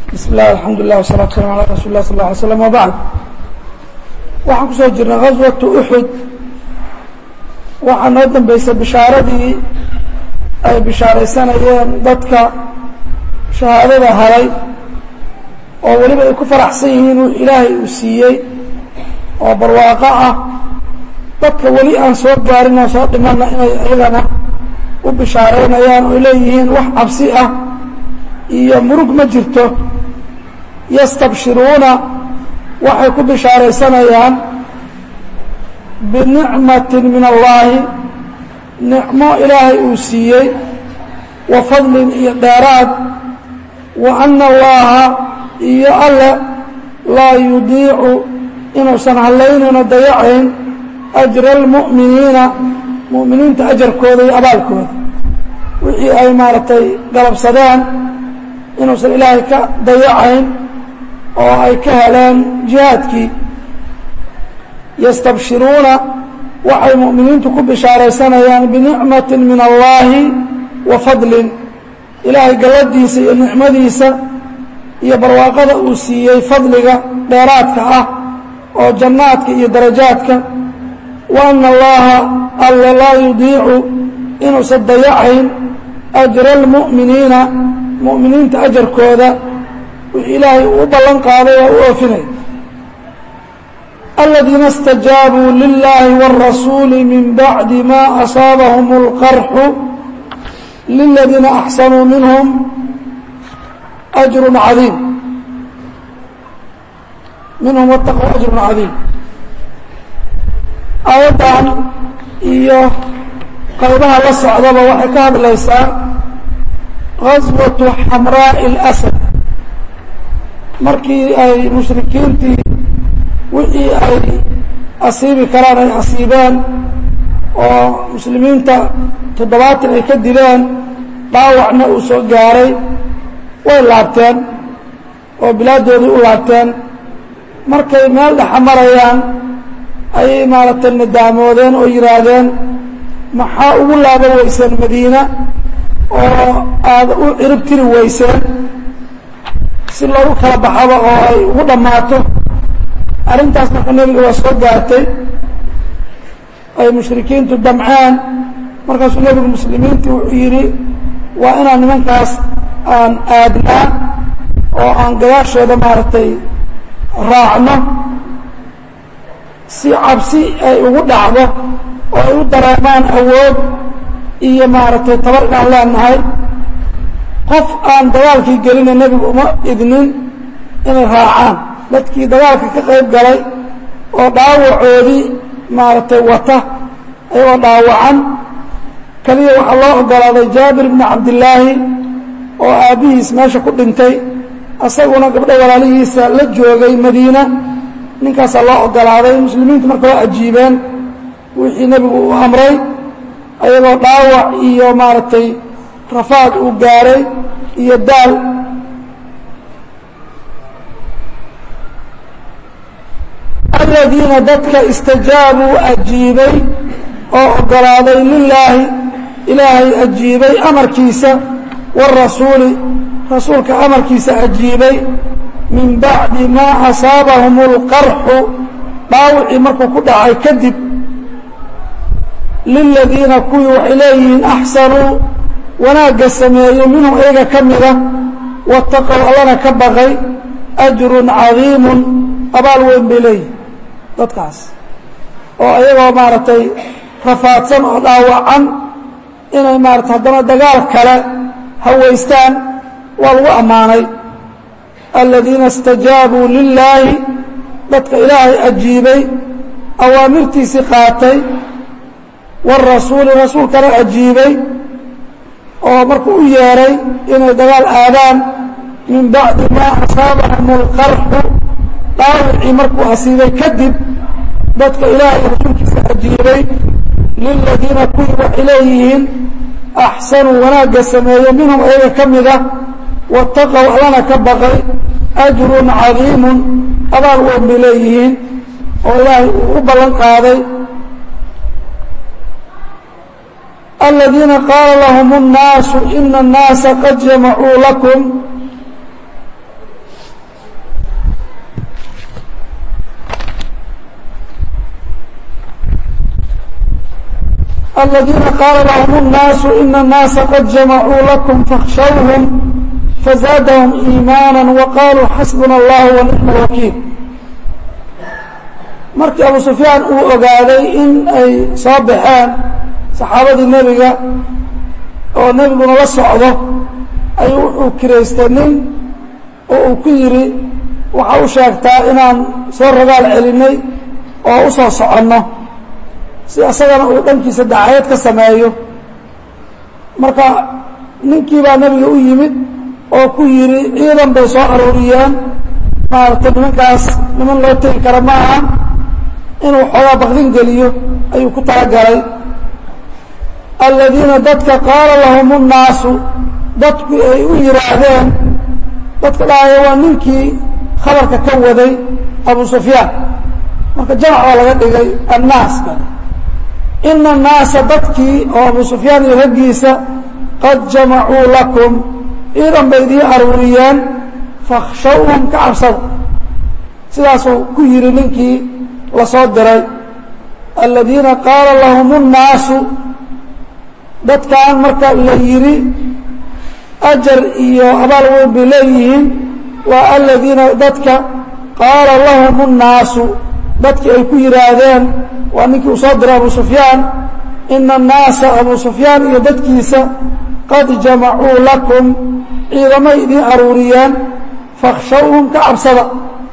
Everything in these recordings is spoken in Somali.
bismi illah alxamdu lilah wasalatu salam ala rasul lah sal lla alay slam wabacd waxaan kusoo jirnay gaswatu uxud waxaa noo dambeysay bishaaradii ay bishaaraysanayeen dadka shahaadada haray oo weliba ay ku faraxsan yihiin uu ilaahay uu siiyey oo barwaaqo ah dadka weli aan soo gaarin oo soo dhimanna inay iyagana u bishaareynayaan oo leeyihiin wax cabsi ah iyo murug ma jirto yastabshiruuna waxay ku bishaaraysanayaan binicmatin min allaahi nicmo ilaahay uu siiyey wa fadlin iyo dheeraad wa ana allaha iyo alle laa yudiicu inuusan hallaynayno dayacayn ajra almu'miniina mu'miniinta ajarkooda iyo abaalkooda wixii ay maaragtay galabsadeen inuusan ilaahay ka dayacayn oo ay ka heleen jihaadkii yastabshiruuna waxay mu'miniintu ku bishaaraysanayaan binicmatin min allaahi wa fadlin ilaahay galladiisa iyo nicmadiisa iyo barwaaqada uu siiyey fadliga dheeraadka ah oo jannaadka iyo darajaadka wa ana allaha alla laa yudiicu inuusan dayacayn ajra almu'miniina mu'miniinta ajarkooda wixii ilaahay uu u ballan qaaday waa u oofinay aladiina اstajaabuu lilahi wاrasuuli min bacdi ma asaabahum اlqarxu liladiina axsanuu minhum ajru cadiim minhum wاtaquu ajru cadiim aayaddan iyo qaybaha la socdaba waxay ka hadlaysaa gaswatu xamraaءi اlasad markii ay mushrikiintii wixii ay asiibi karaan ay asiibeen oo muslimiinta toddobaatan ay ka dileen dhaawacna uu soo gaaray way laabteen oo bilaaddoodii u laabteen markay meel dhexa marayaan ayay maaragtay nadaamoodeen oo yidhaahdeen maxaa ugu laaban weyseen madiina oo aada u cirib tiri weyseen si loogu kala baxaba oo ay ugu dhammaato arrintaas marka nebiga waa soo gaartay ay mushrikiintu damceen markaasuu nebigu muslimiintii wuxuu yidhi waa inaan nimankaas aan aadnaa oo aan gadaashooda maaragtay raacno si cabsi ay ugu dhacdo oo ay u dareemaan awood iyo maaragtay tabar inaan leenahay qof aan dagaalkii gelina nebigu uma idnin inay raacaan dadkii dagaalka ka qayb galay oo dhaawacoodii maaragtay wata ayagoo dhaawacan keliya waxaa loo ogolaaday jaabir bni cabdillaahi oo aabbihiis meesha ku dhintay asaguna gabdho walaalihiisa la joogay madiina ninkaasaa loo ogolaaday muslimiintu marka waa ajiibeen wixii nebigu uu amray ayagoo dhaawac iyo maaragtay rafaad uu gaaray iyo daal aladiina dadka istajaabuu ajiibay oo ogolaaday lilaahi ilaahay ajiibay amarkiisa wاrasuuli rasuulka amarkiisa ajiibay min bacdi maa asaabahum اlqarxu dhaawicii markuu ku dhacay kadib liladiina kuwii waxay leeyihiin axsanuu wanaagga sameeyey minhum iyaga ka mida wataqow allana ka baqay ajrun cadiimun abaal weyn bay leeyihin dadkaas oo iyagoo maaragtay rafaadsan oo dhaawacan inay maaratay haddana dagaal kale hawaystaan waa lagu ammaanay aladiina istajaabuu lilaahi dadka ilaahay ajiibay awaamirtiisii qaatay wاrasuuli rasuulkana ajiibay oo markuu u yeeray inay dagaal aadaan min bacdi maa asaabahum اlqarxu dhaawicii markuu asiibay kadib dadka ilaahay rasuulkiisa ajiibay liladiina kuwii waxay leeyihiin axsanuu wanaagga sameeye minhum ayaga ka mida wataqow allana ka baqay ajrun cadiimun abaal weyn bay leeyihiin oo ilaahay uu u ballan qaaday الذيiنa qاala لahm الناaس إن الناaسa qad جamعوu لكم aladiina qaala lahum الnaasu ina الnaasa qad jamacuu lakum fakhshawhum fazaadahum iimaana waqaaluu xasbuna اllah wanicma اlwakiil markii abu sufyaan uu ogaaday in ay soo baxeen saxaabadii nebiga oo nebiguna la socdo ayuu wuxuu kiraystay nin oo uu ku yidhi waxaa u sheegtaa inaan soo ragaal celinay oo u soo soconno si isagana uu dhankiisa dacayad ka sameeyo marka ninkii baa nebiga u yimid oo ku yidhi ciidan bay soo arooriyeen maaragtay nimankaas niman loo tegi kara ma aha inuu xoogaa bakdin geliyo ayuu ku talagalay aladiina dadka qaala lahum الnaasu dadku ay u yidhaahdeen dadka dhahaya waa ninkii khabarka ka waday abu sufyaan marka jamac baa laga dhigay annaaska ina الnaasa dadkii oo abu sufyaan iyo raggiisa qad jamacuu lakum ciidan bay idiin aruuriyeen fakhshawhum ka cabsada sidaasuu ku yidhi ninkii lasoo diray aladiina qaala lahum الnaasu dadkan marka la yidhi ajar iyo abaal weyn bay leeyihiin waa aladiina dadka qaala lahum الnaasu dadkii ay ku yidhaahdeen waa ninkii uu soo diray abu sufyaan ina الnaasa abu sufyaan iyo dadkiisa qad jamacuu lakum ciidamay idiin aruuriyeen fakhshawhum ka cabsada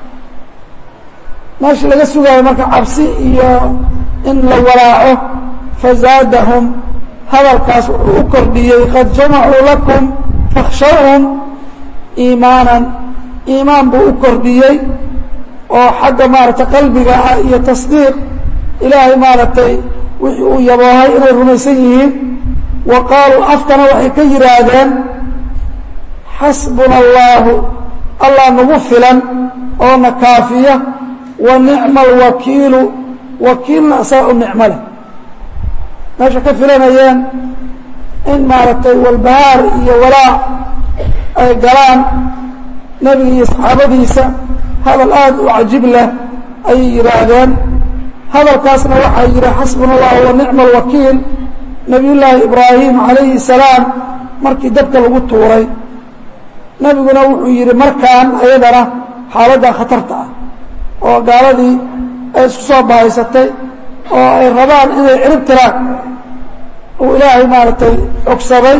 meeshii laga sugaayo marka cabsi iyo in la walaaco fazaadahum hadalkaas wuxuu u kordhiyey qad jamacuu lakum fakhshawhum iimaanan iimaan buu u kordhiyey oo xagga maaragtay qalbiga ah iyo tasdiiq ilaahay maaragtay wixii uu yaboohay inay rumaysan yihiin wa qaaluu afkana waxay ka yidhaahdeen xasbuna allaahu allah nagu filan oo na kaafiya wa nicma alwakiilu wakiilna asaga u nicmo leh meesha ka filanayeen in maaragtay walbahaar iyo walaac ay galaan nebiga iyo saxaabadiisa hadal aada u cajib leh ayay yidhaahdeen hadalkaasna waxaa yidhi xasbuna allahu wa nicma alwakiil nebiyullaahi ibraahim calayhi salaam markii dabka lagu tuuray nebiguna wuxuu yidhi markaan ayadana xaaladdan khatarta ah oo gaaladii ay isku soo bahaysatay oo ay rabaan inay cirib tiraan uu ilaahay maaragtay cogsaday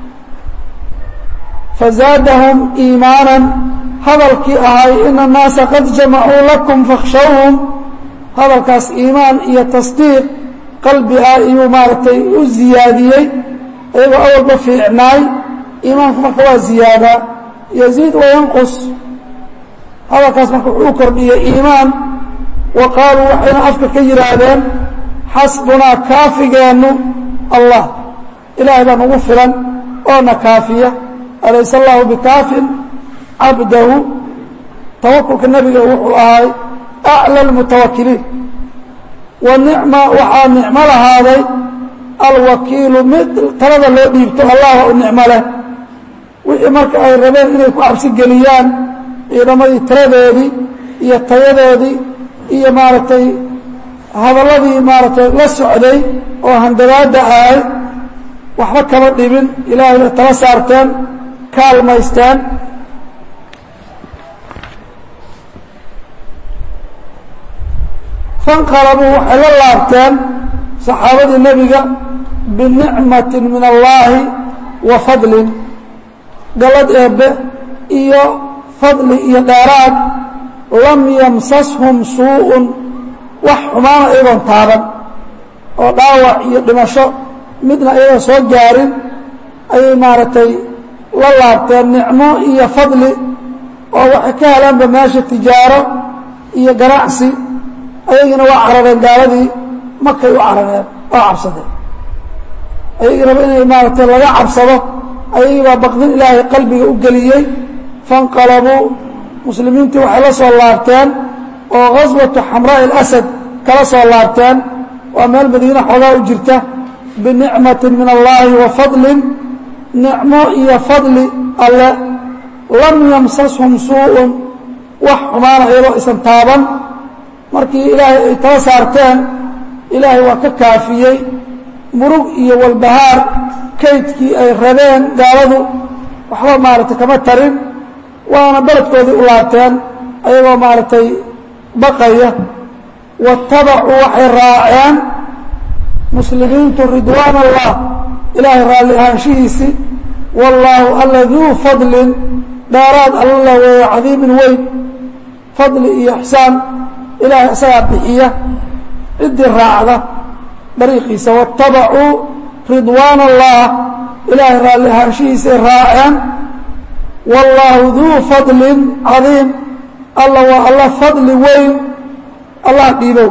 fazaadahum iimaanan hadalkii ahay ina الnaasa qad jamacuu lakum fakhshawhum hadalkaas iimaan iyo tasdiiq qalbi ah iyuu maaragtay u ziyaadiyey iyagoo awalba fiicnaay iimaanku marka waa ziyaadaa yaziid wayanqus hadalkaas marka wuxuu u kordhiyey iimaan wa qaaluu waxayna afka ka yidhaahdeen xasbunaa kaafigeennu allah ilaahay baa nagu filan oo na kaafiya alayse allahu bikaafin cabdahu tawakulka nebiga wuxuu ahay aclى اlmutawakiliin wa nicma waxaa nicmo lahaaday alwakiilu mid talada loo dhiibto allah u nicmo leh wixii marka ay rabeen inay ku cabsi geliyaan ciidamadii tiradoodii iyo tayadoodii iyo maaragtay hadalladii maaragtay la socday oo handagaada ahay waxba kama dhibin ilaahay bay tala saarteen kaalmaysteen fanqalabuu waxay la laabteen saxaabadii nebiga binicmatin min allaahi wa fadlin gallad eebbe iyo fadli iyo dheeraad lam yamsashum suu'un wax xumaana iyagoon taaban oo dhaawac iyo dhimasho midna iyagoon soo gaarin ayay maaragtay la laabteen nicmo iyo fadli oo waxay ka helaanba meesha tijaaro iyo ganacsi ayagiina waa carareen gaaladii makay u carareen oo cabsadeen ayagiinaba inay maaragtay laga cabsado ayagii baa baqdin ilaahay qalbiga u geliyey fanqalabuu muslimiintii waxay la soo laabteen oo ghaswatu xamraa'i alasad kala soo laabteen waa meel madiine xoogaa u jirta binicmatin min allaahi wa fadlin nicmo iyo fadli alle lam yamsashum suu'un wax xumaana iyadoo isan taaban markii ilaahay ay tala saarteen ilaahay waa ka kaafiyey murug iyo walbahaar kaydkii ay rabeen gaaladu waxba maaragtay kama tarin waana beledkoodii u laabteen ayagoo maaragtay baqaya waاtabacuu waxay raaceen muslimiintu ridwaan allah ilaahay raalli ahaanshihiisii wallaahu alla duu fadlin dheeraad alla weeye cadiimin weyn fadli iyo ixsaan ilaahay isagaa bixiya ciddii raacda dariiqiisa waاtabacuu ridwaan allah ilaahay raalli ahaanshihiisay raaceen wallaahu duu fadlin cadiim alla waa alla fadli weyn allah dhiibow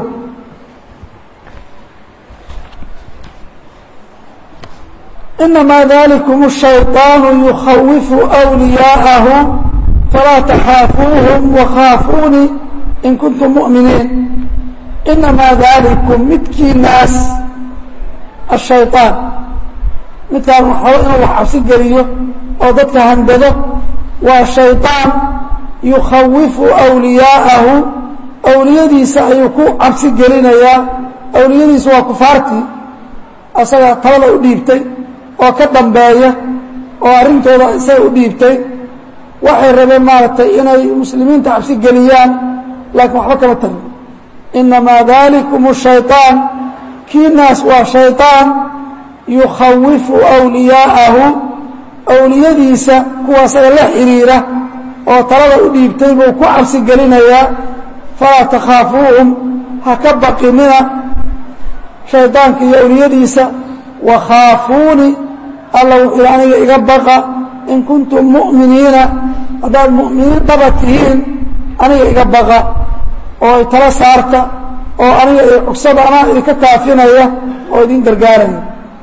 inamaa dalikum الshayطaanu yukhawifu أwliyaa'ahu falaa taxaafuuhum wakaafuunii in kuntum muؤminiin inamaa dalikum midkiinaas الshayطaan midkaan waxaba inuu wax cabsi geliyo oo dadka handado waa shayطaan yukhawifu أwliyaa'ahu awliyadiisa ayuu ku cabsi gelinayaa awliyadiisu waa kufaartii asaga talada u dhiibtay oo ka dambeeya oo arrintooda isaga u dhiibtay waxay rabeen maaragtay inay muslimiinta cabsi geliyaan laakiin waxba kama tarin inamaa dalikum shayطaan kiinaas waa shayطaan yukhawifu أwliyaa'ahu awliyadiisa kuwa asaga la xiriira oo talada u dhiibtay buu ku cabsi gelinayaa falaa takhaafuuhum ha ka baqinina shaydaanka iyo awliyadiisa wakhaafuuni alla wuxuu aniga iga baqa in kuntum mu'miniina haddaad mu'miniin dhaba tihiin aniga iga baqa oo tala saarta oo aniga i cugsada anaa idinka kaafinaya oo idin gargaaraya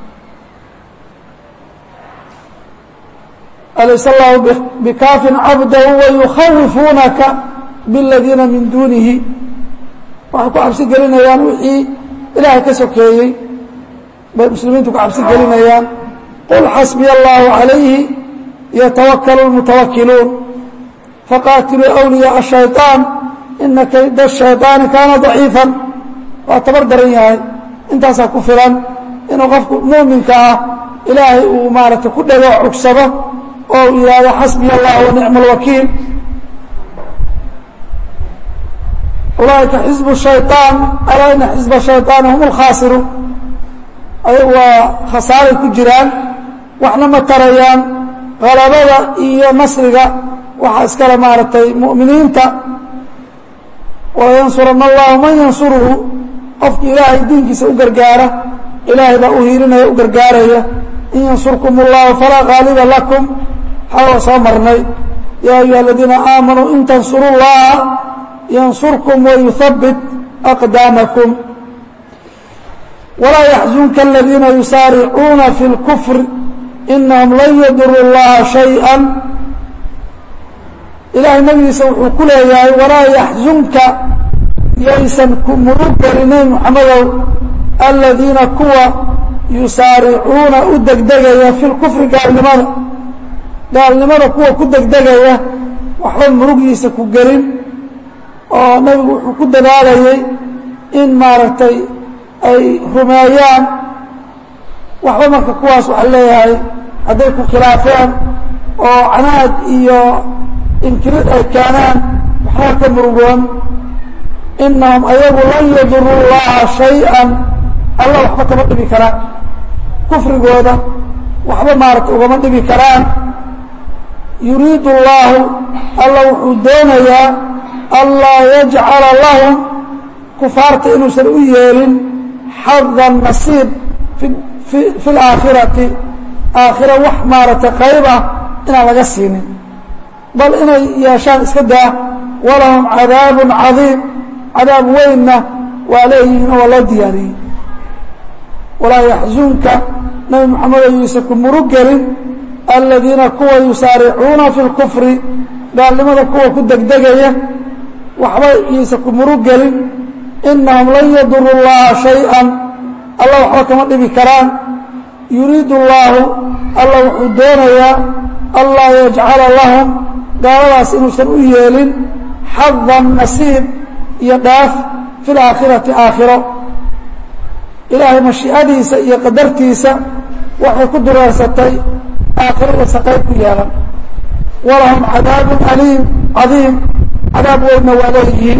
alaysa allahu bikaafin cabdahu wayukhawifuunaka biladiina min duunihi waxay ku cabsi gelinayaan wixii ilaahay ka sokeeyey bay muslimiintu ku cabsi gelinayaan qul xasbiya allahu calayhi yatawakalu lmutawakiluun faqaatiluu awliyaaa shayطaan ina kayda shayطaani kaana daciifan waa tabar daran yahay intaasaa ku filan inuu qofku muuminka ah ilaahay uu maaragtay ku dhego cugsado oo uu yidhaahdo xasbiya allah wa nicma alwakiil ulaaئika xizb الشhayطaan alaa ina xizba الشhayطaani hum اlkhaasiruun ayagu waa khasaaray ku jiraan waxna ma tarayaan qalabada iyo nasriga waxaa iskale maaragtay mu'miniinta walayansurana اllahu man yansuruhu qofki ilaahay diinkiisa u gargaara ilaahay baa u hiilinaya u gargaaraya in yansurkum اllahu falaa gaaliba lakum xawa soo marnay yaa ayuha aladiina aamanuu in tansuru اllaha ynsurkm wyuhabbit aqdaamakum walaa yaxzunka aladiina yusaaricuuna fi اlkufr inahum lan yaduru اllaha shayئa ilaahay nabigiisa wuxuu ku leeyahay walaa yaxzunka yaysan ku murug gelinayn muxamadow aladiina kuwa yusaaricuuna u degdegaya fi lkufri gaalnimada gaalnimada kuwa ku degdegaya waxba murugiisa ku gelin oo nabigu wuxuu ku dadaalayay in maaragtay ay rumeeyaan waxba marka kuwaas waxa leeyahay hadday ku khilaafeen oo canaad iyo inkirid ay keenaan waxba ka murugoon inahum ayagu lan yaduru llaha shay-an alla waxba kama dhibi karaan kufrigooda waxba maaragtay ugama dhibi karaan yuriidu اllahu alla wuxuu doonayaa anlaa yajcala lahum kufaarta inuusan u yeelin xadan nasiib fi اlaakhirati aakhira wax maaragtay qayb ah inaan laga siinin bal inay yeeshaan iska daa walahum cadaabu cadiim cadaab weynna waa leeyihiin oo waa loo diyaariyey walaa yaxzunka nabi moxamed ayuusa ku murug gelin aladiina kuwa yusaaricuuna fi اlkufri gaalnimada kuwa ku degdegaya waxba iisa ku murug gelin inahum lan yaduru اllaha shayئa alla waxba kama dhibi karaan yuriidu اllaahu alla wuxuu doonayaa anlaa yajcala lahum gaaladaas inuusan u yeelin xadan nasiib iyo dhaaf fi اlaakhirati aakhiro ilaahay mashiicadiisa iyo qadartiisa waxay ku dureersatay aakhirada saqayb ku yeelan walahum cadaabun aliim cadiim cadaab weynna waa leeyihiin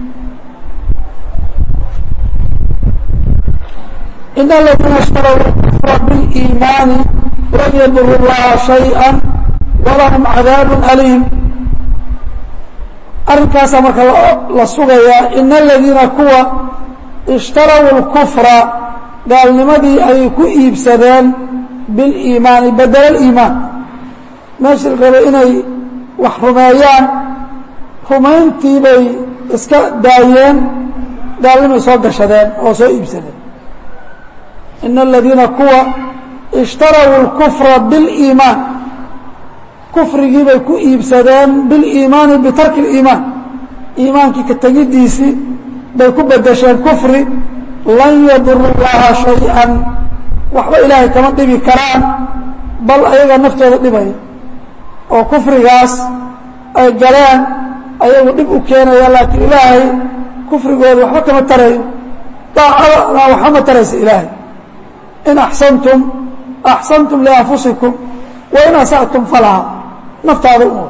in aladiina ishtarow kufra biliimaani lan yaduru llaha shayئa walahum cadaabun aliim arrinkaasaa marka la sugayaa in aladiina kuwa ishtaraw اlkufra gaalnimadii ayay ku iibsadeen biliimaani bedel iimaan meeshii la rabay inay wax rumeeyaan rumayntii bay iska daayeen gaalnimay soo gashadeen oo soo iibsadeen ina aladiina kuwa ishtaraw اlkufra biliimaan kufrigii bay ku iibsadeen biliimaani bitarki اliimaan iimaankii ka tegidiisii bay ku bedesheen kufri lan yaduru llaha shay-an waxba ilaahay kama dhibi karaan bal ayaga naftooda dhibaya oo kufrigaas ay galeen ayagu dhib u keenaya laakiin ilaahay kufrigooda waxba kama tarayo daacadana waxba ma taraysa ilaahay in axsantum axsantum lianfusikum wain asa'tum falaha naftaada u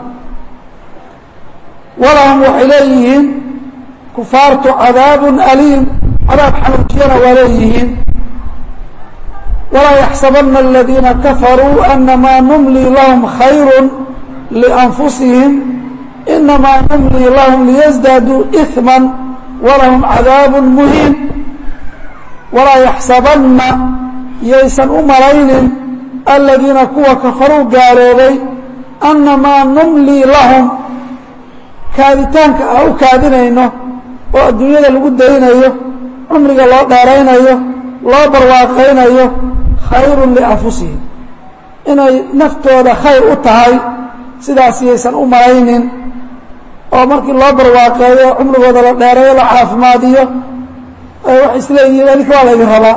walahum waxay leeyihiin kufaartu cadaabun aliim cadaab xanuujiyana waa leeyihiin walaa yaxsabana aladiina kafaruu anamaa numlii lahum khayru lianfusihim inamaa numlii lahum liyasdaaduu iثma walahum cadaabun muhiin walaa yaxsabanna yaysan u malaynin aladiina kuwa kafaruu gaaloobay annamaa numlii lahum kaaditaanka aan u kaadinayno oo adduunyada lagu daynayo cumriga loo dheeraynayo loo barwaaqaynayo khayrun lianfusihim inay naftooda khayr u tahay sidaas yaysan u malaynin oo markii loo barwaaqeeyo cumrigooda la dheereeyo la caafimaadiyo waxay isleeyihiin aninka waa laydin rabaa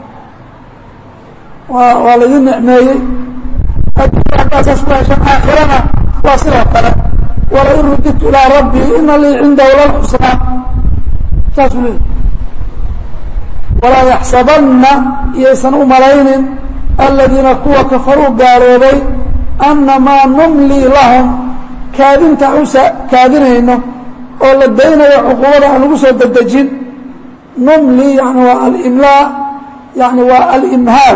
waa waa laydin nicmeeyey adduunya haddaasaas ku heshan aakhirana waa sidoo kale walain rudidtu ilaa rabbii ina lii cindahu lalxusnaa saasuu leeyahy walaa yaxsabanna iyaysan u malaynin aladiina kuwa kafaruu gaaloobay annamaa numlii lahum kaadinta aan u kaadinayno oo la daynayo cuquubada aan lagu soo dedejin numlii yani waa alimlaa yani waa alimhaal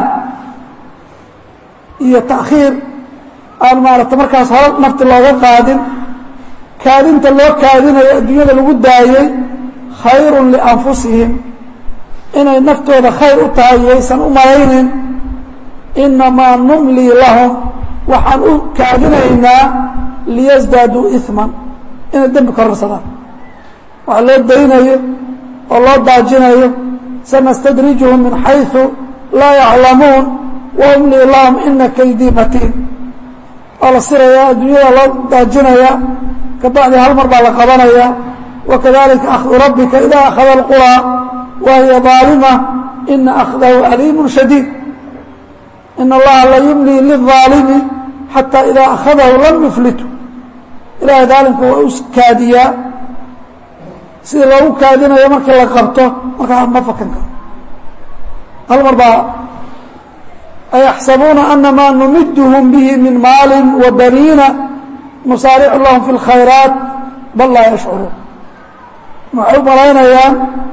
iyo ta'khiir aan maarata markaas hore nafti looga qaadin kaadinta loo kaadinayo adduunyada lagu daayey khayrun lianfusihim inay naftooda khayr u tahay yaysan u malaynin inamaa numlii lahum waxaan u kaadinaynaa liyasdaaduu iثman inay dembi kororsadaan waxa loo daynayo oo loo daajinayo sanastadrijuhum min xayثu laa yaclamuun waumlii lahum ina kaydii matiin waa la sirayaa adduunyada loo daajinayaa kabacdi hal mar baa la qabanayaa wakadalika akhdu rabbika ida akhada اlqurىa wa hiya ظaalima ina akhdahu aliimu shadiid in allaha la yumlii liلظaalimi xatى ida akhadahu lam yuflitu ilahay daalimka waa u kaadiyaa sidii loogu kaadinayo markii la qabto markaa ma fakan karo hal mar baa ayaxsabuuna anamaa numidhm bihi min maali wa baniina nusaaricu lahum fi اlkhayraat bal laa yashcuruun waxay u malaynayaan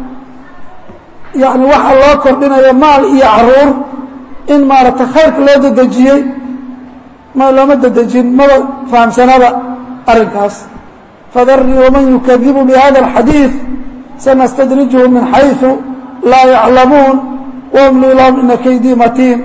yani waxaa loo kordhinayo maal iyo caruur in maaragtay khayrka loo dedejiyey ma looma dedejin maba fahamsanaba arrinkaas fadarii waman yukadibu bihada اlxadiiث sanastadrijuhu min xayثu laa yaclamuun wamlii lahum ina kaydii matiin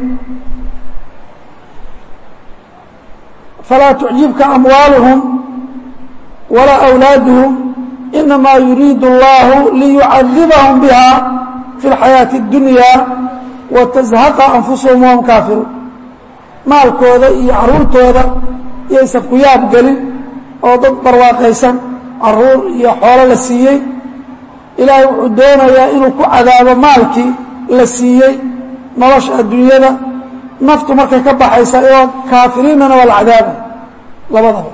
falaa tucjibka amwaaluhum walaa أwlaaduhum inamaa yuriidu اllahu liyucadibahum biha fi اlxayaaةi اdunya watazhaqa anfusuhum wahum kaafiruun maalkooda iyo caruurtooda yaysan ku yaab gelin oo dad barwaaqaysan caruur iyo xoolo la siiyey ilaahay wuxuu doonayaa inuu ku cadaabo maalkii la siiyey nolosha adduunyada naftu markay ka baxaysa iyoo kaafiriinnana waa la cadaabay labadaba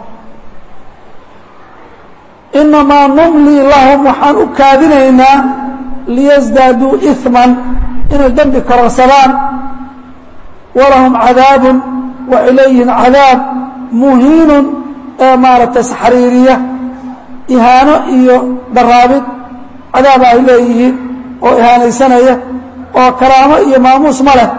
inamaa numlii lahum waxaan u kaadinaynaa liyasdaaduu iثman inay dembi kororsadaan walahum cadaabun waxay leeyihiin cadaab muhiinun ee maaragtay saxriiriya ihaano iyo daraabid cadaaba ay leeyihiin oo ihaanaysanaya oo karaamo iyo maamuus ma leh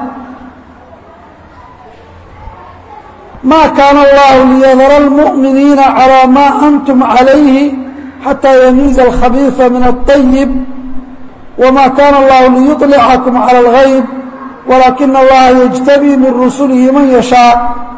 ma kaana allahu liyadara اlmuؤminiina calىa ma antum calayhi xataa yamiiza alkhabiiثa min الطayib wma kana allahu liyuطlicakum calى اlغayb walaakina allaha yجtabii min rusulihi man yashaaء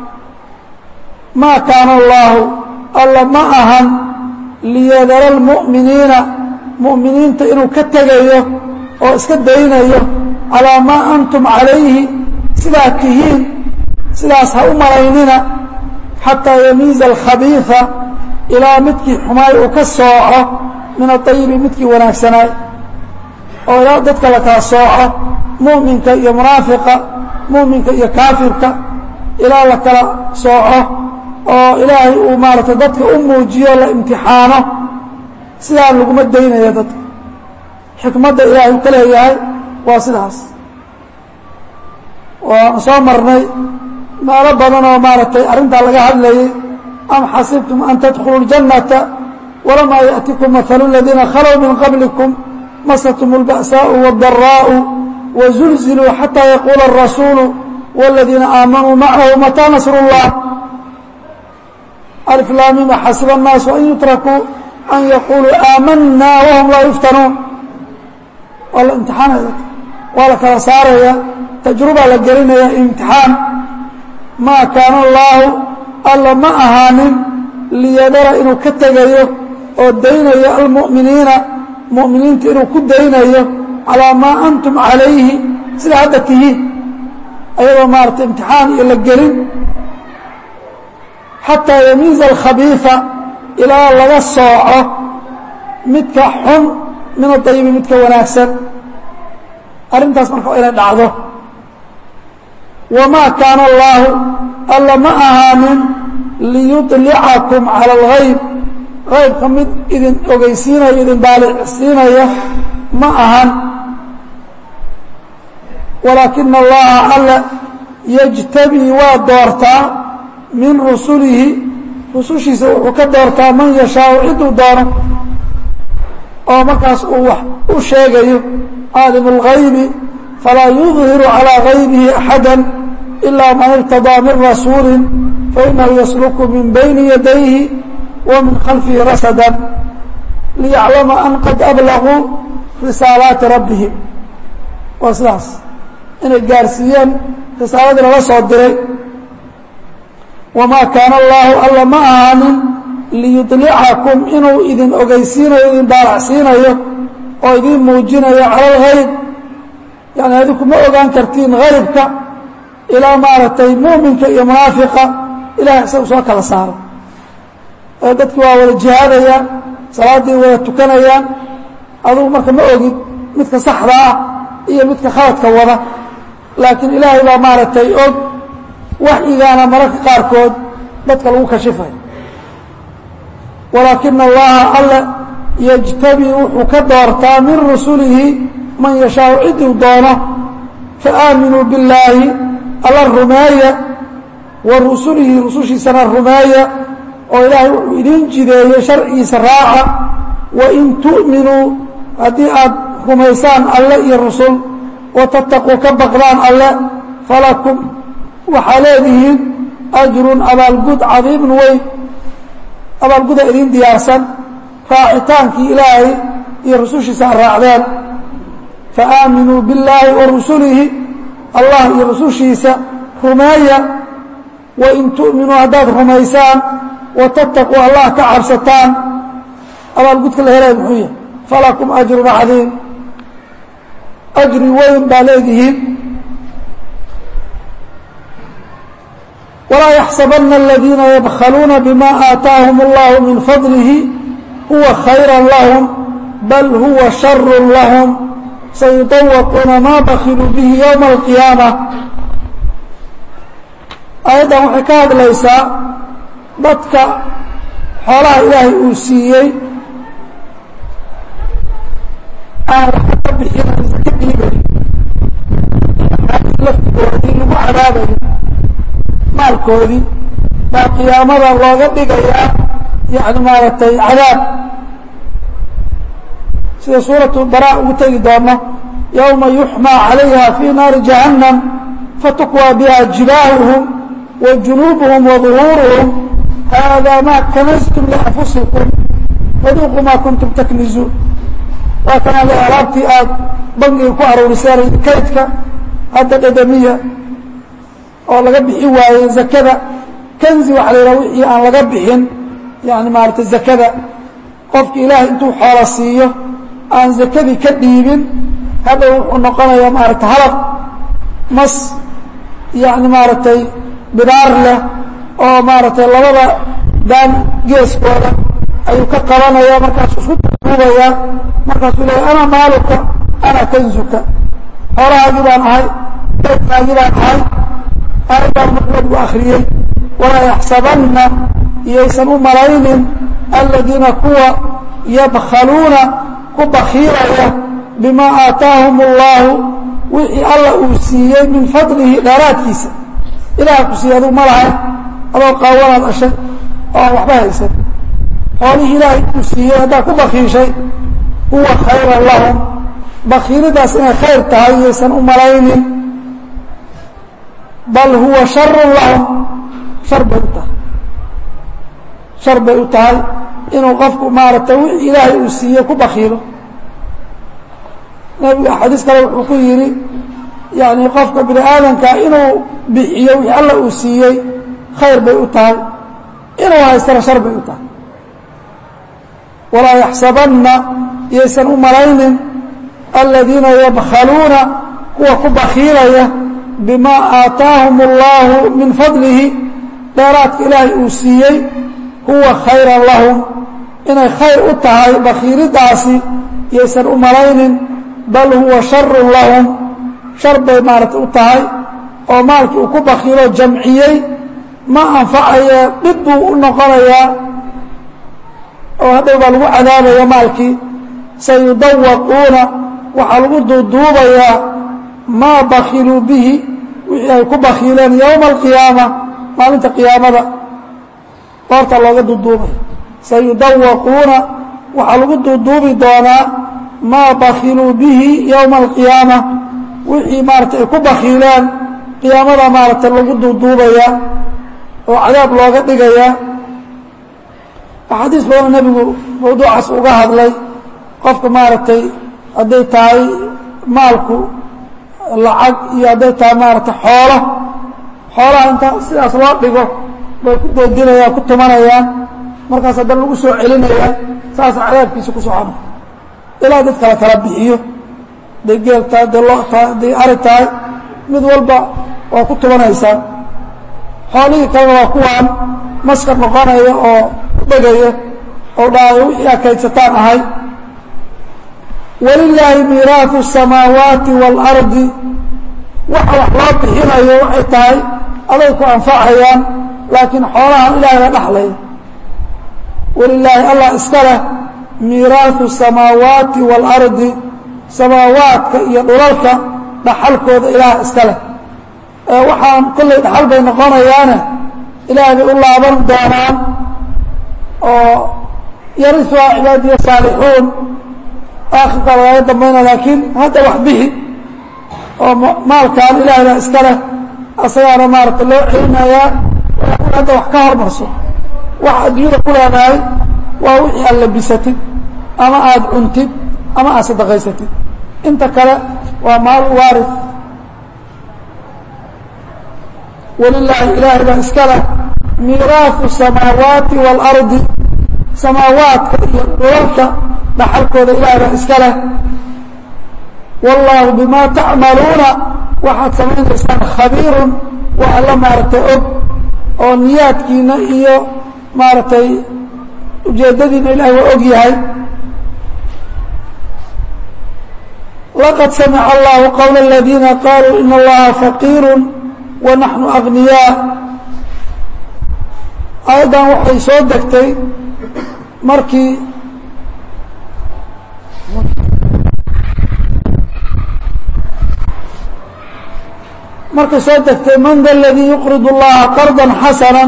ma kaana allahu alla ma ahan liyadara اlmuؤminiina mu'miniinta inuu ka tegayo oo iska daynayo calىa maa antum calayhi sidaa tihiin sidaas ha u malaynina xataa yamiiza alkhabiiثa ilaa midkii xumaay uu ka sooco min aayibi midkii wanaagsanaay oo ilaa dadka la kala sooco mu'minka iyo munaafiqa mu'minka iyo kaafirka ilaa la kala sooco oo ilaahay uu maaragtay dadka u muujiyo la imtixaano sidaa laguma daynaya dadka xikmadda ilaahay u ka leeyahay waa sidaas waanu soo marnay meelo badan oo maaragtay arrintaa laga hadlayay am xasibtum an tadkhuluu اljannata walamaa yaأtikum mahalu اladiina khalow min qablikum masatum اlba'saaءu wاdaraa'u wazulziluu xataa yaquula الrasuulu wاladiina aamanuu macahu mataa nasr اllah alflaamima xasiba الnaasu an yutrakuu an yaquluu aamana wahum laa yuftanuun waa la imtixaanaya waa la kala saaraya tajrubaa la gelinaya imtixaan maa kaana allaahu alla ma ahaanin liyadara inuu ka tegayo oo daynayo almu'miniina mu'miniinta inuu ku daynayo calaa maa antum calayhi sida hadda tihiin ayadoo maarata imtixaan iyo la gelin xataa yamiiza alkhabiifa ilaa laga sooco midka xun min adayibi midka wanaagsan arrintaas marka waa inay dhacdo wamaa kaana allaahu alla ma ahaanin liyuطlicakum cala algayb qaybka mid idin ogeysiinaya idin daalicsiinaya ma ahan walaakina allaha alla yajtabii waa doortaa min rusulihi rusushiisa wuxuu ka doortaa man yashaau ciduu doono oo markaas uu wax u sheegayo caalimu اlgaybi falaa yudhiru calىa gaybihi axada ilaa man irtadaa min rasuuli fainahu yasluku min bayni yadayhi wa min khalfihi rasada liyaclama an qad ablaguu risaalaati rabbihim waa sidaas inay gaarsiiyeen risaaladii lala soo diray wamaa kaana allaahu alla ma ahaanin liyudlicakum inuu idin ogeysiinayo idin daalacsiinayo oo idin muujinayo cala algayb yani adinku ma ogaan kartiin haybka ilaa maaragtay muuminka iyo munaafiqa ilahay isagu soo kala saaro ee dadki waa wada jihaadayaan salaaddii wada tukanayaan adugu marka ma ogid midka saxda ah iyo midka khaladka wada laakiin ilaahay baa maaragtay og waxyigaana mararka qaarkood dadka lagu kashifayo walaakina allaha alle yajtabii wuxuu ka doortaa min rusulihi man yashaau ciduu doono faaaminuu billaahi alla rumeeya wa rusulihi rusushiisana rumeeya oo ilaahay wuxuu idiin jideeyey sharcigiisa raaca wain tu'minuu haddii aad rumaysaan alle iyo rusul watattaquu ka baqdaan alle falakum waxaa leedihiin ajrun abaalgud cadiimun weyn abaalguda idiin diyaarsan raacitaankii ilaahay iyo rusushiisa a raacdeen faaaminuu billaahi wa rusulihi allah iyo rusushiisa rumeeya wain tu'minuu haddaad rumaysaan watattaquu allah ka cabsataan abaalgudka la helaya muxuu yahay falakum ajrun cadiim ajri weyn baa leedihiin walaa yaxsabana aladiina yabkhaluuna bima aataahum allahu min fadlihi huwa khayra lahum bal huwa sharu lahum sayudawaquuna maa bakiluu bihi yowma alqiyaama aayaddan waxay ka hadlaysaa dadka xoolaha ilaahay uu siiyey aan waxba ka bixin ka dhiibay maalkoodii lagu cadaabayo maalkoodii baa qiyaamada looga dhigayaa yani maaragtay cadaab sida suuratu bara ugu tegi doono yowma yuxmaa calayha fii naari jahannam fatukwى biha jibaahuhum wa junuubuhum wa ظuhuuruhum hada ma kanastum lianfusikum faduuquu ma kuntum taknizuun waa kan ale alaabtii aad bangiga ku aruuriseen kaydka hadda dhedamiya oo laga bixi waayey zakada kanzi waxa la yidhaha wixii aan laga bixin yani maaragtay zakada qofki ilaahay intuu xoola siiyo aan zakadii ka dhiibin hadhow wuxuu noqonayaa maaragtay halaq mas yani maaragtay bidaar leh oo maaragtay labada daan geeskooda ayuu ka qabanaya markaasuu isku duubayaa markaasuu leeya ana maaluka ana kanzuka xoolahaagii baan ahay kaydkaagii baan ahay aayadaan markuu akriyey walaa yaxsabanna iyaysan u malaynin aladiina kuwa yabkhaluuna ku bakiilaya bimaa aataahum اllahu wixii alla uu siiyey min fadlihi dheeraadkiisa ilaah ku siiyey aduu ma lahay adoo qaawanaad ashay oo aan waxba haysan xoolihii ilaahay uu siiyey haddaad ku bakiishay huwa khayran lahum bakiilidaas inay khayr tahay iyaysan u malaynin bal huwa sharun lahum shar bay u tahay shar bay u tahay inuu qofku maaragtay wixii ilaahay uu siiyey ku bakiilo nabiga xadiis kale wuxuu ku yidhi yani qofka bini aadamka inuu bixiyo wixii alla uu siiyey khayr bay u tahay inuu haystana shar bay u tahay walaa yaxsabanna iyaysan u malaynin aladiina yabkhaluuna kuwa ku bakiilaya bimaa aataahum اllahu min fadlihi dheeraadka ilaahay uu siiyey huwa khayran lahum inay khayr u tahay bakiilidaasi iyaysan u malaynin bal huwa sharun lahum shar bay maaragtay u tahay oo maalkii uu ku bakiilo jamciyey ma anfacaya dhib buu u noqonayaa oo hadhow baa lagu cadaabaya maalkii sayudawaquuna waxaa lagu duuduubayaa maa bakiluu bihi wixii ay ku bakiileen yowma alqiyaama maalinta qiyaamada qoorta looga duuduubaya sayudawaquuna waxaa lagu duuduubi doonaa maa bakiluu bihi yowma alqiyaama wixii maaratay ay ku bakiileen qiyaamada maaragtay lagu duuduubaya oo cadaab looga dhigaya axaadiis badan nebigu mawduucaas uga hadlay qofka maaragtay hadday tahay maalku lacag iyo hadday tahay maaragtay xoolo xoolaha inta sidaas loo dhigo bay ku doodinayaan ku tumanayaan markaas haddana lagu soo celinayaa saasa cadaabkiisa ku socona ilaa dad kala kala bixiyo hadday geel tahay hadday lo tahay hadday ari tahay mid walba waa ku tumanaysaa xoolihii kalena waa kuwaan maskar noqonaya oo dhegaya oo dhaayo wixii aa kaydsataan ahay walilaahi miiraahu الsamaawaati wاlardi waxa wax loo bixinayo waxay tahay aday ku anfacayaan laakiin xoolahan ilahay la dhaxlaya walilaahi allah iska leh miiraahu الsamaawaati wاlardi samaawaadka iyo dhulalka dhaxalkooda ilaah iska leh waxaan kollay dhaxal bay noqonayaane ilaah bay u laaban doonaan oo yariuhaa cibaadiya saalixuun aakhirka lagaga dambayna laakiin hadda wax bixi oo maalkan ilaahay baa iska leh asagaana maarata loo celinayaa hadda wax ka hormarso wax adduunyada ku leedahay waa wixii aad labisatid ama aada cuntid ama aad sadaqaysatid inta kale waa maal waari walilaahi ilaahay baa iska leh miiraafu samaawaati waalardi samaawaadka iyo dhulalka dhaxalkooda ilaahay baa iska leh wallaahu bimaa tacmaluuna waxaad samaynaysaan khabiirun waa alla maaragtay og oo niyaadkiina iyo maaragtay ujeeddadiina ilahay waa og yahay laqad samica allahu qowla aladiina qaluu in allaha faqiiru wa naxnu agniyaa aayaddan waxay soo degtay markii markay soo degtay man da aladii yuqrid اllaha qarda xasana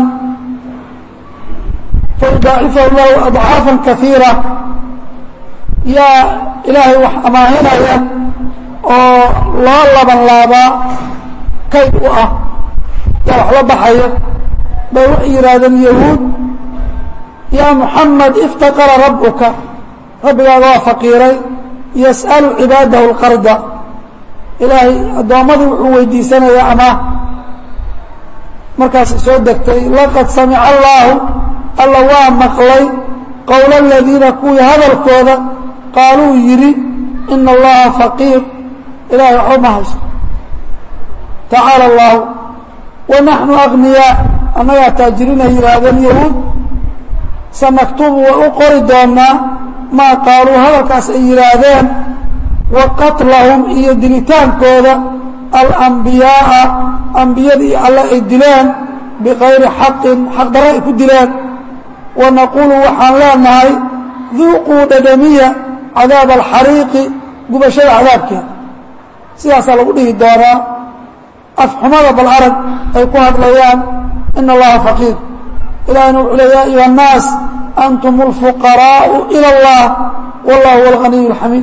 fayudaacifahu lahu adcaafa kaiira yaa ilaahay wax amaahinaya oo loo laban laabaa kayd u ah yaa wax la baxaya bay waxay yidhaahdeen yahuud yaa muxamed iftaqara rabbuka rabbigaaga waa faqiiray yas'alu cibaadahu اlqarda ilaahay addoommadii wuxuu weydiisanayaa amaah markaasay soo degtay laqad samica allaahu alla waa maqlay qowla aladiina kuwii hadalkooda qaaluu yidhi ina allaha faqiir ilahay waxba ma haysto tacaala allahu wa naxnu agniyaa annagaa taajiriina yidhaahdeen yahuud sanaktubu waa u qori doonaa maa qaaluu hadalkaas ay yidhaahdeen wa qatlahum iyo dilitaankooda alambiyaaa ambiyadii alle ay dileen bikayri xaqin xaqdarro ay ku dileen wa naquulu waxaan leenahay duuquu dhadhamiya cadaaba alxariiqi gubashada cadaabkeeda sidaasaa lagu dhihi doonaa afxumada bal arag ay ku hadlayaan ina allaha faqiir ilahina wuxuu le ya ayuha الnaas antum اlfuqaraءu ilى اllah wallah huwa اlganiy اlxamiid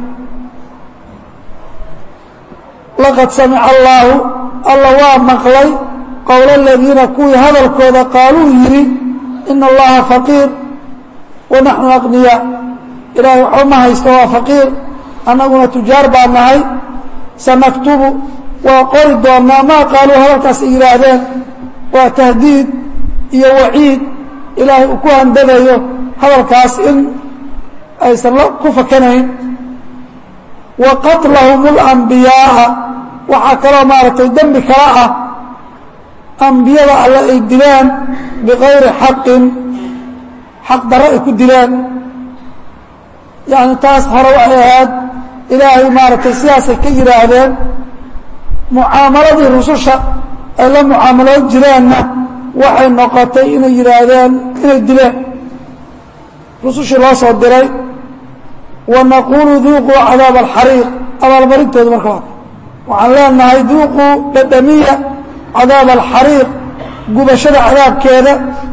laqad samica allaahu alla waa maqlay qowla aladiina kuwii hadalkooda qaaluu yidhi ina allaha faqiir wa naxnu aqniyaa ilahay waxba ma haysto waa faqiir annaguna tujaar baa nahay sanaktubu waa qori doonaa maa qaaluu hadalkaas ay yidhaahdeen waa tahdiid iyo waciid ilaahay uu ku handadayo hadalkaas in aysan ku fakanayn wa qatlahum اlambiyaaa waxaa kaloo maaragtay dembi kala ah ambiyada alle ay dileen bikayri xaqin xaq darro ay ku dileen yani taas hore waxay ahayd ilaahay maaragtay sidaasay ka yidhaahdeen mucaamaladii rususha ay la mucaamalood jireenna waxay noqotay inay yidhaahdeen inay dileen rusushii loo soo diray wa naquulu duuquu cadaaba alxariiq abaalmarintooda marka waa waxaan leenahay duuquu dhadhamiya cadaaba alxariiq gubashada cadaabkeeda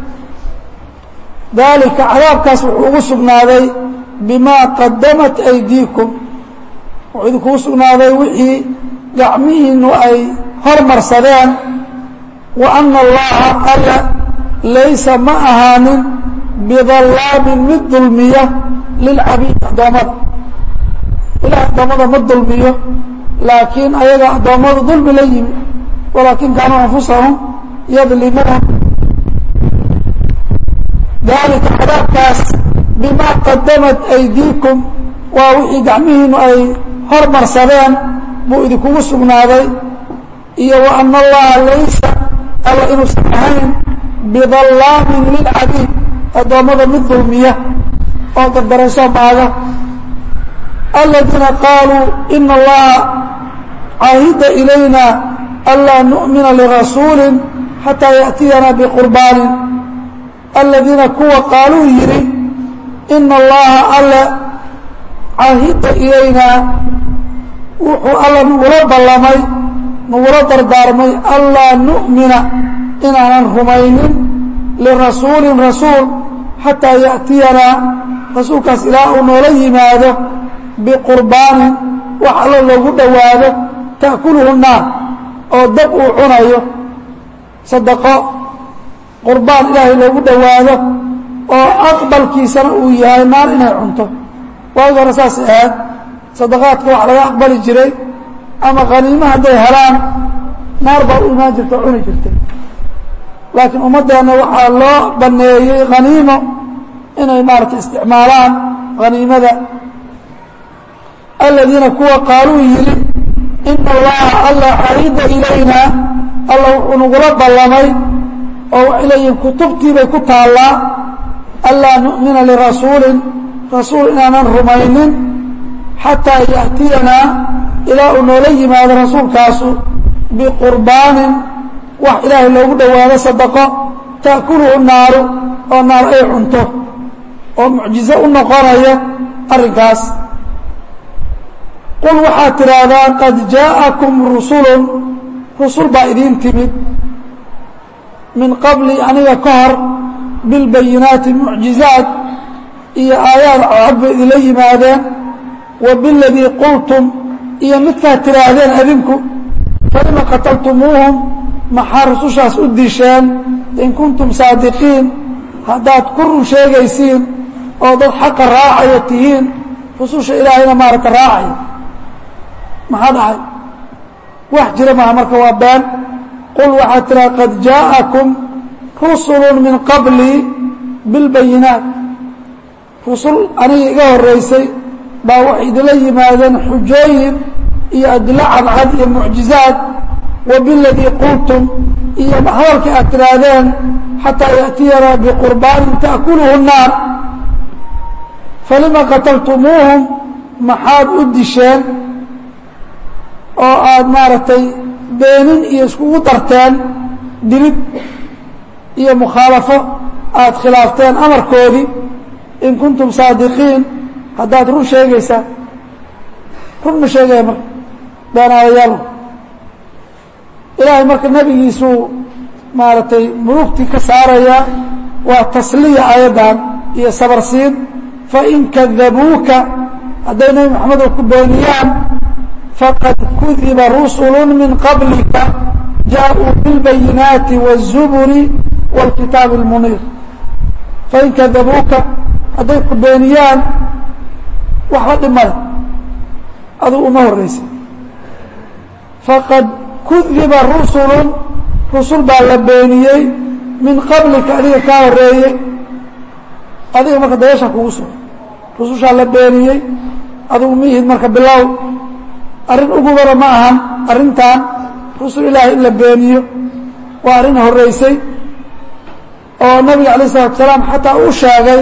daalika cadaabkaas wuxuu ugu sugnaaday bimaa qadamat aydiikum wuxuu idinkugu sugnaaday wixii gacmihiinu ay hormarsadeen wa ana allaha alla laysa ma ahaanin bidallaamin mid dulmiya lilcabiid addoommada ilaah addoommada ma dulmiyo laakiin ayaga addoommadu dulmi la yimi walaakin kaanuu anfusahum yadlimuun dalika cadaabkaas bimaa qadamat aydiikum waa wixii gacmihiinu ay hormarsadeen buu idinkugu sugnaaday iyo wa ana allaha laysa alla inuusan ahayn bidallaamin lilcabiid addoommada mid dulmiya oo gardarayso maaga aladiina qaaluu ina allaha caahida ilayna anlaa nu'mina lirasuuli xataa yaأtiyana biqurbaanin aladiina kuwa qaaluu yidhi ina allaha alle caahida ilaynaa wuxuu alla nagula ballamay nagula dardaarmay anlaa nu'mina inaanan rumaynin lirasuulin rasuul xataa yaأtiyanaa rasuulkaas ilaa uu noola yimaado biqurbaanin wax allo loogu dhowaado ta'kuluhu naar oo dab uu cunayo sadaqo qurbaan ilaahay loogu dhowaado oo aqbalkiisana uu yahay naar inay cunto waagi hore saasay ahayd sadaqaadka wax laga aqbali jiray ama khaniimo hadday helaan naar baa u imaan jirta o cuni jirtay laakiin ummaddeenna waxaa loo banneeyey khaniimo inay maaragtay isticmaalaan khaniimada aladiina kuwa qaaluu yidhi ina allaha alla caahida ilaynaa alla wuxuu nagula ballamay oo waxay leeyihiin kutubtii bay ku taallaa anlaa nu'mina lirasuulin rasuul inaanan rumaynin xataa ya'tiyanaa ilaa uu noola yimaado rasuulkaasu biqurbaanin wax ilaahay loogu dhowaado sadaqo ta'kuluhu naaru oo naar ay cunto oo mucjizo u noqonaya arrinkaas qul waxaad tidhaahdaa qad jaa'akum rusulun rusul baa idiin timid min qabli aniga ka hor bilbayinaati mucjizaat iyo aayaad cod bay idinla yimaadeen wa biladii qultum iyo midkaad tidhaahdeen adinku falima qataltumuuhum maxaa rusushaas u disheen in kuntum saadiqiin haddaad ku run sheegaysiin oo dad xaqa raacaya tihiin rususha ilaahayna maaragta raacaya maxaa dhacay wax jira maaha marka waa been qul waxaad tiraa qad jaa'akum rusulu min qablii bilbayinaat rusul aniga iga horeysay baa waxay idinla yimaadeen xujooyin iyo adilo cadcad iyo mucjizaad wa biladii qultum iyo hadalkii aad tidhaahdeen xataa ya'tiyanaa biqurbaanin ta'kuluhu الnaar falima qataltumuuhum maxaad u disheen oo aada maaragtay beenin iyo iskugu darteen dilid iyo mukhaalafo aada khilaafteen amarkoodii in kuntum saadiqiin haddaad run sheegaysaa run ma sheegaya marka beenaadayaal ilaahay marka nebigiisuu maaragtay mulugtii ka saaraya waa tasliya aayaddan iyo sabarsiin fain kadabuuka hadday nebi maxamedo ku beeniyaan faqad kudiba rusulu min qablika jaaءuu biاlbayinaati wالzuburi wاlkitaabi اlmuniir fain kadabuuka hadday ku beeniyaan waxba dhimale aduu uma horeysa faqad kudiba rusulu rusul baa la beeniyey min qablika adiga kaa horeeyey adiga marka dabeesha kugu sugan rusushaa la beeniyey adigu mihid marka bilow arrin ugubana ma ahan arrintan rusul ilaahay in la beeniyo waa arrin horeysay oo nabiga alayه الsalatu salaam xataa uu sheegay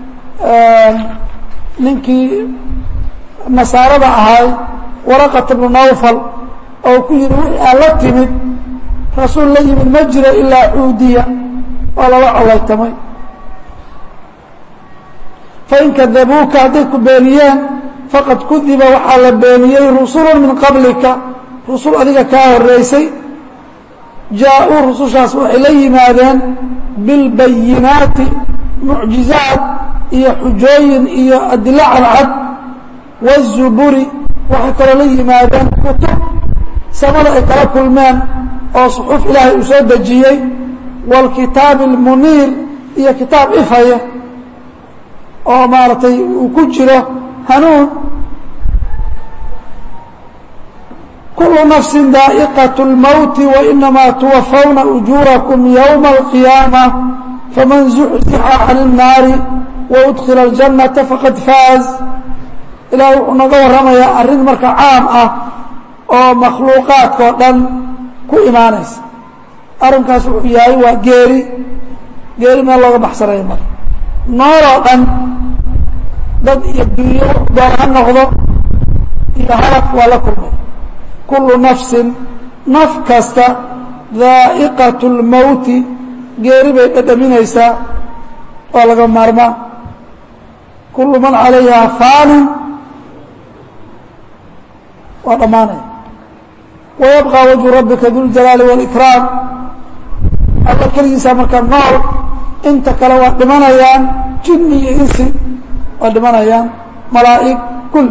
ninkii nasaarada ahay waraqat bnu nawfal oo ku yihi wixii aan la timid rasuul la yimid ma jiro ilaa cuudiya waa lala colaytamay fain kadabuuka hadday ku beeniyeen faqad kudiba waxaa la beeniyey rusulu min qablika rusul adiga kaa horeysay jaa-uu rusushaas waxay la yimaadeen bilbayinaati mucjizaad iyo xujooyin iyo adilo cadcad wazuburi waxay kaloo la yimaadeen kutub samada ay kala kulmeen oo suxuuf ilaahay uu soo dejiyey wاlkitaabi اlmuniir iyo kitaab ifaya oo maaragtay uu ku jiro hanuun kulu nafsi daa'iqaة اlmowti wainamaa tuwafawna ujuurakum ywma اlqiyaamة faman zuxzixa can الnaari waudkila اljannata faqad faaz ilaah wuxuu naga warramayaa arrin marka caam ah oo makhluuqaadkao dhan ku imaanaysa arrinkaas wuxuu yahay waa geeri geeri meel looga baxsanaya marka nooloo dhan dad iyo dunyo doon ha noqdo iyo halaq waa la kulmay kullu nafsin naf kasta daa'iqatu اlmowti geeri bay dhadhaminaysaa waa laga maarmaa kullu man calayha faanin waa dhammaanaya wayabqى wajhu rabbika duljalaali wاlikraam alla keligiisa marka nool inta kale waa dhimanayaan jinni iyo insi waa dhimanayaan malaa'ig kulli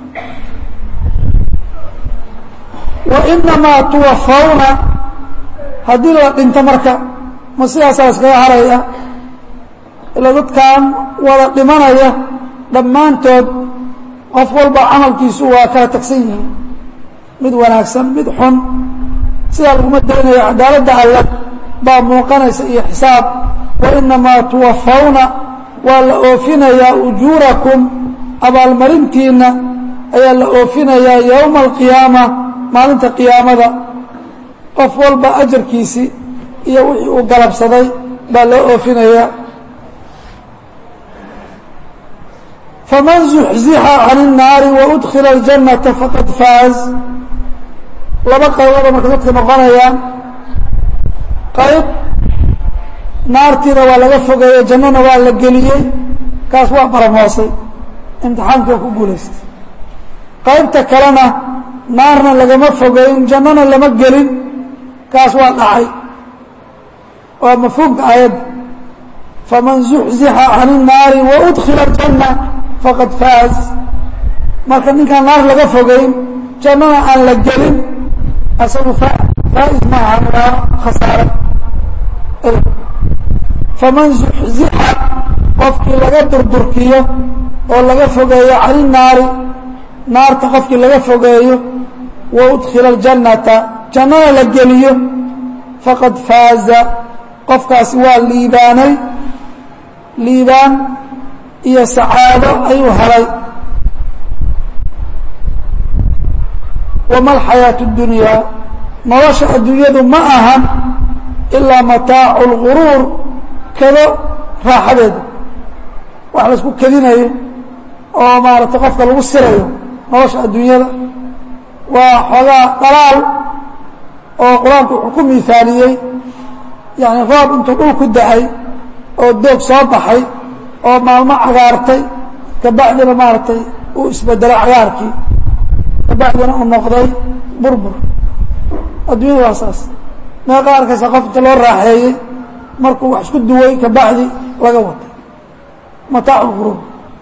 wainamaa tuwafawna haddii la dhinto marka ma sidaasaa iskaga haraya ila dadkan wada dhimanaya dhammaantood qof walba camalkiisu waa kala tagsan yihiin mid wanaagsan mid xun sidaa laguma daynayo cadaaladda alle baa muuqanaysa iyo xisaab wainamaa tuwafawna waa la oofinayaa ujuurakum abaalmarintiina ayaa la oofinayaa yowma alqiyaama maalinta qiyaamada qof walba ajarkiisii iyo wixii uu galabsaday baa loo oofinayaa faman zuxzixa can الnaari waudkila اljannata faqad faaz laba qaybooda marka dadka noqonayaan qayb naartiina waa laga fogeeyey jannona waa la geliyey kaas waa baramoosay imtixaankii waa ku guulaystay qaybta kalena naarna lagama fogeyn jannona lama gelin kaas waa dhacay waa mafhuumka aayadda faman zuxzixa can الnaari waudkila اjanna faqad faaz marka ninkaan naar laga fogeyn jannana aan la gelin asagu faa'is maaha waa khasaare faman zuxzixa qofkii laga durdurkiyo oo laga fogeeyo can الnaari naarta qofkii laga fogeeyo waudkila اljannata jannana la geliyo faqad faaza qofkaasi waa liibaanay liibaan iyo sacaado ayuu helay wama alxayaaةu اdunyaa nolosha adduunyadu ma ahan ilaa mataacu اlguruur kado raaxadeeda wax laisku kedinayo oo maaragtay qofka lagu sirayo nolosha adduunyada waa xoogaa dhalaal oo qur-aanku wuxuu ku miaaliyey yani roob intuu dhul ku da-ay oo doog soo baxay oo maalmo cagaartay kabacdina maaragtay uu isbedelay cagaarkii kabacdina uu noqday burbur adduunyada waa saas meeqa arkaysa qof inta loo raaxeeyey markuu wax isku duway kabacdi laga watay mataacu lquruur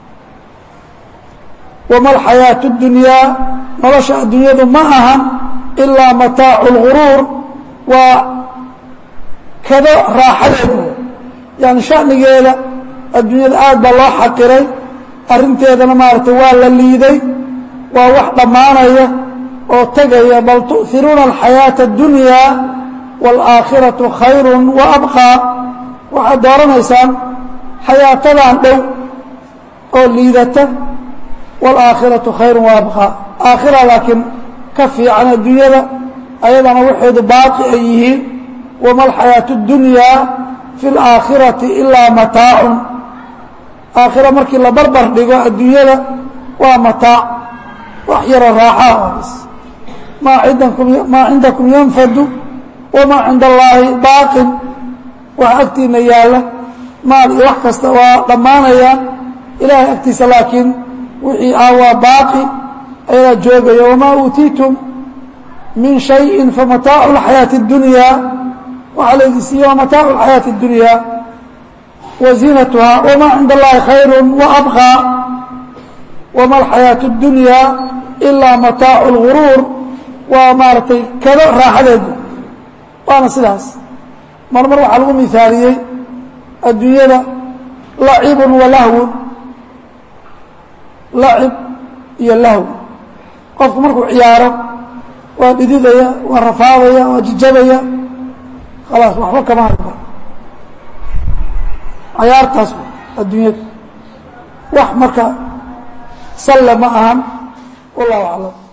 wama alxayaaةu اdunyaa nolosha adduunyadu ma ahan ilaa mataacu اlguruur waa kado raaxadeedu yani shanigeeda adduunyada aad baa loo xaqiray arrinteedana maaragtay waa la liiday waa wax dhammaanaya oo tegaya bal tu'hiruuna alxayaaةa اdunyaa wاlaakhiraةu khayru waabqىa waxaad dooranaysaan xayaatadan dhow oo liidata wاlaakhiraةu khayru waabqىa aakhira laakiin ka fiican adduunyada ayadana waxeedu baaqi ay yihiin wama alxayaaةu اdunyaa fi اlaakhirati ilaa mataacun aakhira markii la barbar dhigo adduunyada waa mataac wax yaroo raaxaa bs maa indakum maa cindakum yanfadu wamaa cinda allaahi baaqin wax agtiina yaalla maal iyo wax kasta waa dhammaanayaan ilaahay agtiisa laakiin wixii ah waa baaqi ayadaa joogaya wamaa uutiitum min shayin famataacu اlxayaaةi اdunyaa waxaa laydin siiye waa mataacu اlxayaaةi اdunyaa wa ziinatuhaa wamaa cinda allahi khayru waabqىa wama alxayaaةu اdunyaa ilaa mataacu اlguruur waa maaragtay kado raaxadeedu waana sidaas mar mar waxaa lagu mihaaliyey adduunyada lacibun wa lahwun lacib iyo lahw qofku markuu ciyaaro waa dhididaya waa rafaadaya waa jijabaya khalaas waxba kama hari karo cayaartaas adduunyada wax marka salle ma ahan wallahu aclam